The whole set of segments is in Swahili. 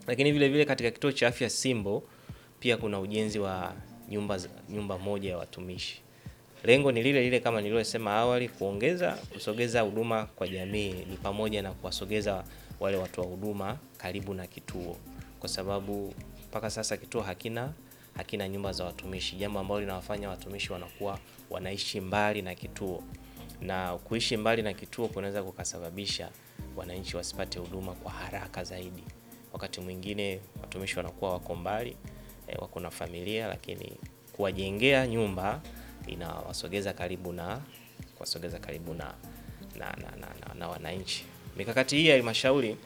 Lakini vile vile katika kituo cha afya Simbo pia kuna ujenzi wa nyumba, za- nyumba moja ya watumishi. Lengo ni lile lile kama nilivyosema awali, kuongeza kusogeza huduma kwa jamii, ni pamoja na kuwasogeza wale watu wa huduma karibu na kituo, kwa sababu mpaka sasa kituo hakina hakina nyumba za watumishi, jambo ambalo linawafanya watumishi wanakuwa wanaishi mbali na kituo, na kuishi mbali na kituo kunaweza kukasababisha wananchi wasipate huduma kwa haraka zaidi. Wakati mwingine watumishi wanakuwa wako mbali eh, wako na familia, lakini kuwajengea nyumba inawasogeza karibu na kuwasogeza karibu na na, na, na, na, na wananchi. Mikakati hii ya halmashauri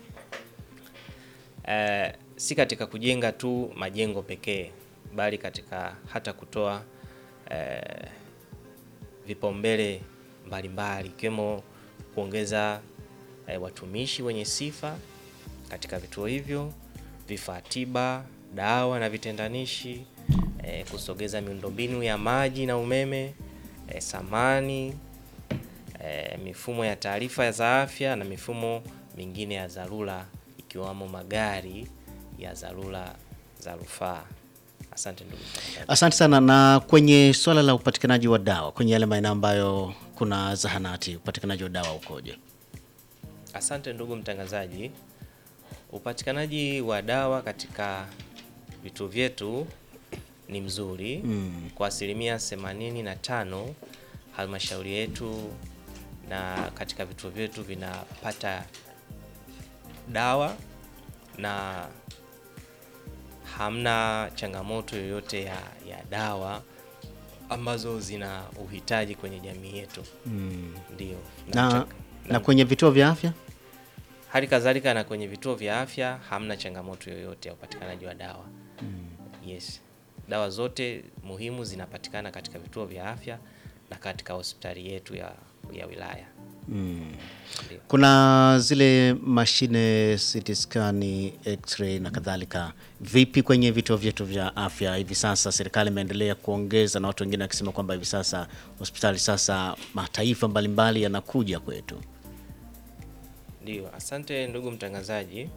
eh, si katika kujenga tu majengo pekee, bali katika hata kutoa eh, vipaumbele mbalimbali ikiwemo kuongeza eh, watumishi wenye sifa katika vituo hivyo, vifaa tiba, dawa na vitendanishi, eh, kusogeza miundombinu ya maji na umeme, eh, samani, eh, mifumo ya taarifa za afya na mifumo mingine ya dharura ikiwamo magari ya dharura za rufaa. Asante ndugu mtangazaji. Asante sana. Na kwenye swala la upatikanaji wa dawa kwenye yale maeneo ambayo kuna zahanati, upatikanaji wa dawa ukoje? Asante ndugu mtangazaji. Upatikanaji wa dawa katika vituo vyetu ni mzuri Mm. kwa asilimia 85. Halmashauri yetu na katika vituo vyetu vinapata dawa na hamna changamoto yoyote ya, ya dawa ambazo zina uhitaji kwenye jamii yetu. Mm. Ndio. Na, mchang- na kwenye vituo vya afya Hali kadhalika na kwenye vituo vya afya hamna changamoto yoyote ya upatikanaji wa dawa. Yes. Dawa zote muhimu zinapatikana katika vituo vya afya na katika hospitali yetu ya, ya wilaya. mm. Ndio. kuna zile mashine CT scan, x-ray na kadhalika. Vipi kwenye vituo vyetu vya afya hivi sasa? Serikali imeendelea kuongeza na watu wengine wakisema kwamba hivi sasa hospitali sasa mataifa mbalimbali yanakuja kwetu. Ndio, asante ndugu mtangazaji.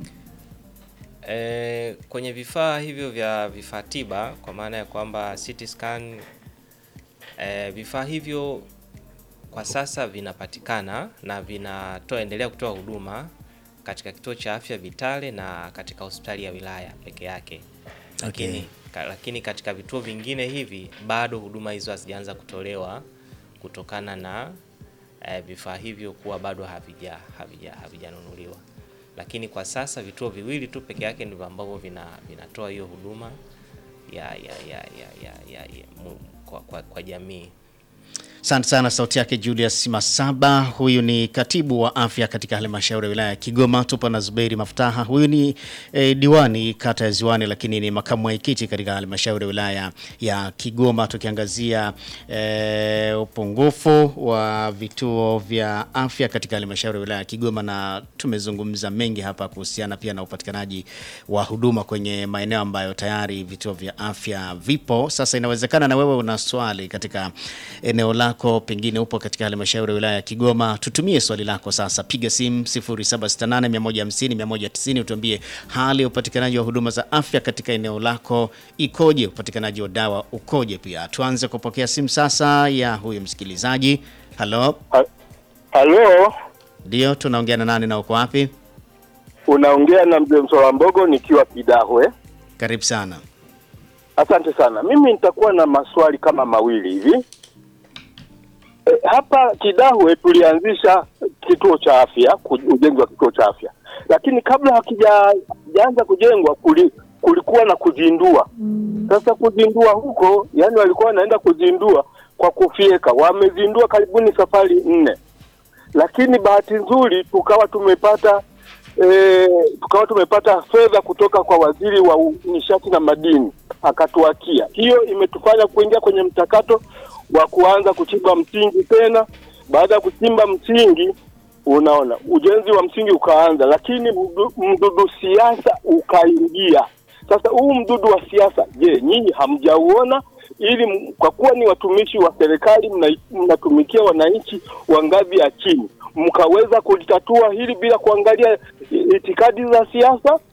E, kwenye vifaa hivyo vya vifaa tiba kwa maana ya kwamba CT scan e, vifaa hivyo kwa sasa vinapatikana na vinatoa endelea kutoa huduma katika kituo cha afya Vitale na katika hospitali ya wilaya peke yake. Lakini, ka, lakini katika vituo vingine hivi bado huduma hizo hazijaanza kutolewa kutokana na eh, vifaa hivyo kuwa bado havija havija havijanunuliwa. Lakini kwa sasa vituo viwili tu peke yake ndivyo ambavyo vina vinatoa hiyo huduma ya ya ya ya, ya, ya, ya mu, kwa, kwa, kwa jamii. Asante sana. Sauti yake Julius Masaba, huyu ni katibu wa afya katika halmashauri ya wilaya ya Kigoma. Tupo na Zuberi Maftaha, huyu ni eh, diwani kata ya Ziwani, lakini ni makamu mwenyekiti katika halmashauri ya wilaya ya Kigoma, tukiangazia eh, upungufu wa vituo vya afya katika halmashauri ya wilaya ya Kigoma, na tumezungumza mengi hapa kuhusiana pia na upatikanaji wa huduma kwenye maeneo ambayo tayari vituo vya afya vipo. Sasa inawezekana na wewe una swali katika eneo lako, pengine upo katika halmashauri ya wilaya ya Kigoma, tutumie swali lako sasa. Piga simu 0768150190 utuambie hali ya upatikanaji wa huduma za afya katika eneo lako ikoje, upatikanaji wa dawa ukoje. Pia tuanze kupokea simu sasa ya huyu msikilizaji. Halo, Ha- Halo, ndio tunaongea na nani na uko wapi? unaongea na mzee Msola Mbogo nikiwa Kidahwe. Karibu sana. Asante sana. Mimi nitakuwa na maswali kama mawili hivi. E, hapa Kidahwe tulianzisha kituo cha afya, ku- ujenzi wa kituo cha afya, lakini kabla hakijaanza kujengwa kuli, kulikuwa na kuzindua. Sasa kuzindua huko, yani walikuwa wanaenda kuzindua kwa kufyeka, wamezindua karibuni safari nne, lakini bahati nzuri tukawa tumepata e, tukawa tumepata fedha kutoka kwa waziri wa u- nishati na madini akatuakia. Hiyo imetufanya kuingia kwenye mchakato wa kuanza kuchimba msingi tena. Baada ya kuchimba msingi, unaona ujenzi wa msingi ukaanza, lakini mdu- mdudu siasa ukaingia. Sasa huu mdudu wa siasa, je, nyinyi hamjauona? Ili m- kwa kuwa ni watumishi wa serikali, mna- mnatumikia wananchi wa ngazi ya chini, mkaweza kulitatua hili bila kuangalia i- itikadi za siasa?